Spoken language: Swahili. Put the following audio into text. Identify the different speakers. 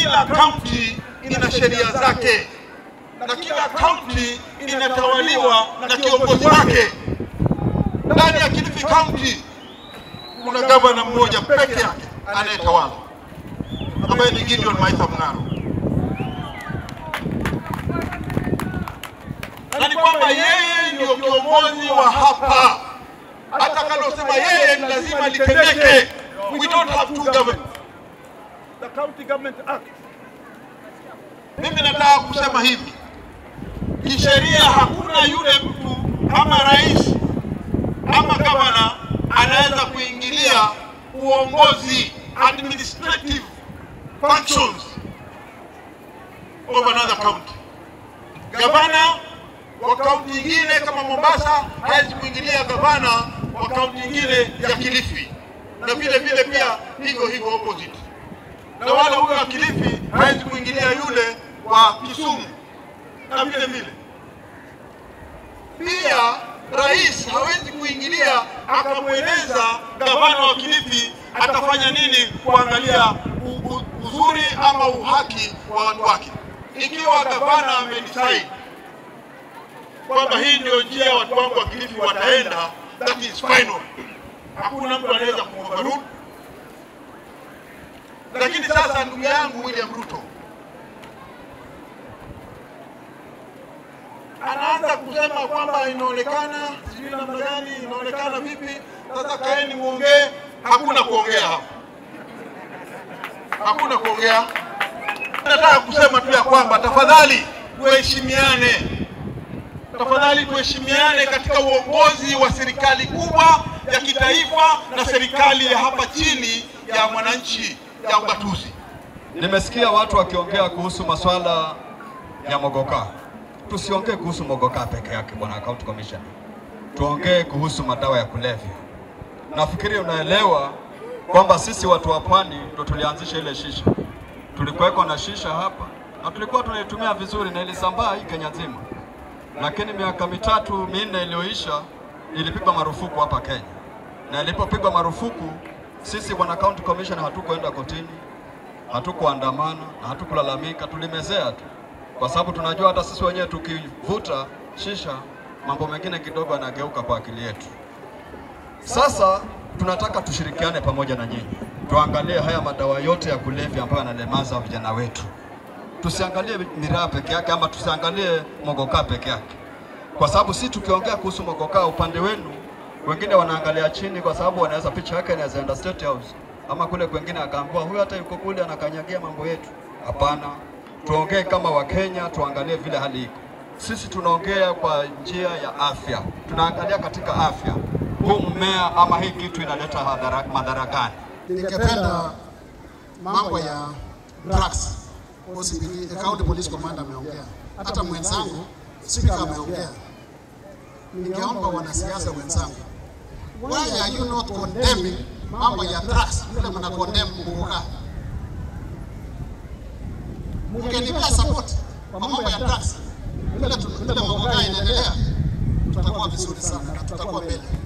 Speaker 1: kila kaunti ina sheria zake na kila kaunti inatawaliwa na kiongozi wake. Ndani ya Kilifi County kuna gavana mmoja peke yake anayetawala ambaye ni Gideon Maitha Mng'aro, na ni kwamba yeye ndio kiongozi wa hapa. Atakalosema yeye ni lazima litendeke. We don't have two governments.
Speaker 2: The County Government Act.
Speaker 1: Mimi nataka kusema hivi, kisheria hakuna yule mtu ama rais ama gavana anaweza kuingilia uongozi administrative functions of another county. Gavana wa kaunti nyingine kama Mombasa hawezi kuingilia gavana wa kaunti nyingine ya Kilifi, na vile vile pia hivyo hivyo opposite na wala huyo wa Kilifi hawezi kuingilia yule wa Kisumu na vile vile pia rais hawezi kuingilia akamweleza gavana wa Kilifi atafanya nini kuangalia u- u- uzuri ama uhaki wa watu wake. Ikiwa gavana amedecide kwamba hii ndio njia watu wangu wa Kilifi wataenda, that is final. Hakuna mtu anaweza kuoverrule lakini sasa ndugu yangu William Ruto anaanza kusema kwamba inaonekana sijui namna gani, inaonekana vipi. Sasa kaeni muongee. Hakuna kuongea hapa, hakuna kuongea. Nataka kusema tu ya kwamba tafadhali tuheshimiane, tafadhali tuheshimiane katika uongozi wa serikali kubwa ya kitaifa na serikali ya hapa chini ya mwananchi ya ugatuzi.
Speaker 3: Nimesikia watu wakiongea kuhusu masuala ya mogoka. Tusiongee kuhusu mogoka peke yake, bwana county commissioner, tuongee kuhusu madawa ya kulevya. Nafikiri unaelewa kwamba sisi watu wa pwani ndo tulianzisha ile shisha. Tulikuweko na shisha hapa na tulikuwa tunaitumia vizuri na ilisambaa hii Kenya nzima, lakini miaka mitatu minne iliyoisha ilipigwa marufuku hapa Kenya, na ilipopigwa marufuku sisi bwana county commissioner hatukuenda kotini, hatukuandamana na hatukulalamika, tulimezea tu, kwa sababu tunajua hata sisi wenyewe tukivuta shisha mambo mengine kidogo yanageuka kwa akili yetu. Sasa tunataka tushirikiane pamoja na nyinyi, tuangalie haya madawa yote ya kulevya ambayo yanalemaza vijana wetu. Tusiangalie miraa peke yake ama tusiangalie mogoka peke yake, kwa sababu si tukiongea kuhusu mogoka upande wenu wengine wanaangalia chini, kwa sababu wanaweza picha yake inaweza enda State House ama kule kwengine akaambiwa huyu hata yuko kule anakanyagia mambo yetu. Hapana, tuongee kama Wakenya, tuangalie vile hali iko. Sisi tunaongea kwa njia ya afya, tunaangalia katika afya, huu mmea ama hii kitu inaleta hadhara- madhara gani?
Speaker 4: Ningependa mambo ya drugs, OCPD, County Police Commander ameongea, hata mwenzangu speaker ameongea. Ningeomba wanasiasa wenzangu, why are you not condemning mambo ya drugs vile mna condemn Muguka? Mngenipea support kwa mambo ya drugs vile tu- vile Muguka inaendelea, tutakuwa vizuri sana na tutakuwa mbele.